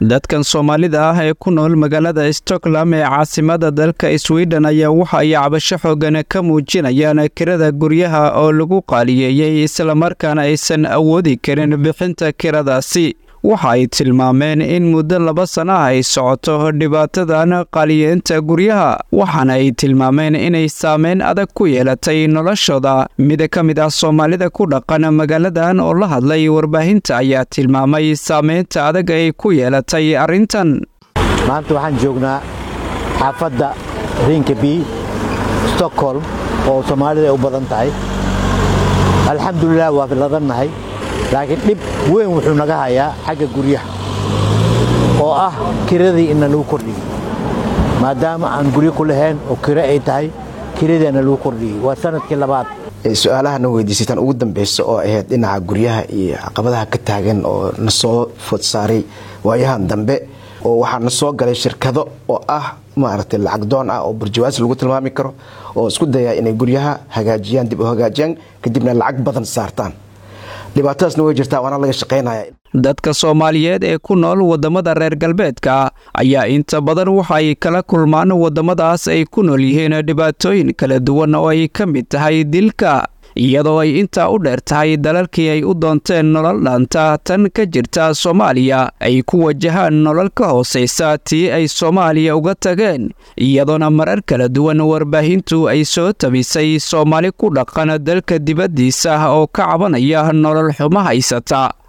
dadkan soomaalida ah ee ku nool magaalada stockholm ee caasimada dalka sweden ayaa waxa ay cabasho xoogan ka muujinayaan kirada guryaha oo lagu qaaliyeeyey islamarkaana aysan awoodi karin bixinta kiradaasi waxa ay tilmaameen in muddo laba sana ah ay socoto dhibaatadan qaaliyeenta guryaha waxaana ay tilmaameen inay saameyn adag ku yeelatay noloshooda mid ka mid ah soomaalida ku dhaqan magaaladan oo la hadlay warbaahinta ayaa tilmaamay saameynta adag ay ku yeelatay arrintan maanta waxaan joognaa xaafadda rinkeby stockholm oo soomaalida ay u badan tahay alxamdulilah waa ladannahay laakiin dhib weyn wuxuu naga hayaa xagga guryaha oo ah kiradii ina lagu kordhiyey maadaama aan guryo ku lahayn oo kiro ay tahay kiradiina lagu kordhiyey waa sanadkii labaad su-aalahana weydiisataan ugu dambeysa oo ahayd dhinaca guryaha iyo caqabadaha ka taagan oo na soo food saaray waayahan dambe oo waxaa na soo galay shirkado oo ah maaragtay lacag doon ah oo burjawaas lagu tilmaami karo oo isku dayaa inay guryaha hagaajiyaan dib u hagaajiyaan kadibna lacag badan saartaan dhibaatadaasna way jirtaa waana laga shaqaynaya dadka soomaaliyeed ee ku nool waddamada reer galbeedka ayaa inta badan waxa ay kala kulmaan waddamadaas ay ku nool yihiin dhibaatooyin kala duwan oo ay ka mid tahay dilka iyadoo ay intaa u dheer tahay dalalkii ay u doonteen nolol dhaanta tan ka jirta soomaaliya ay ku wajahaan nolol ka hoosaysa tii ay soomaaliya uga tageen iyadoona marar kala duwan warbaahintu ay soo tabisay soomaali ku dhaqan dalka dibaddiisa oo ka cabanaya nolol xumo haysata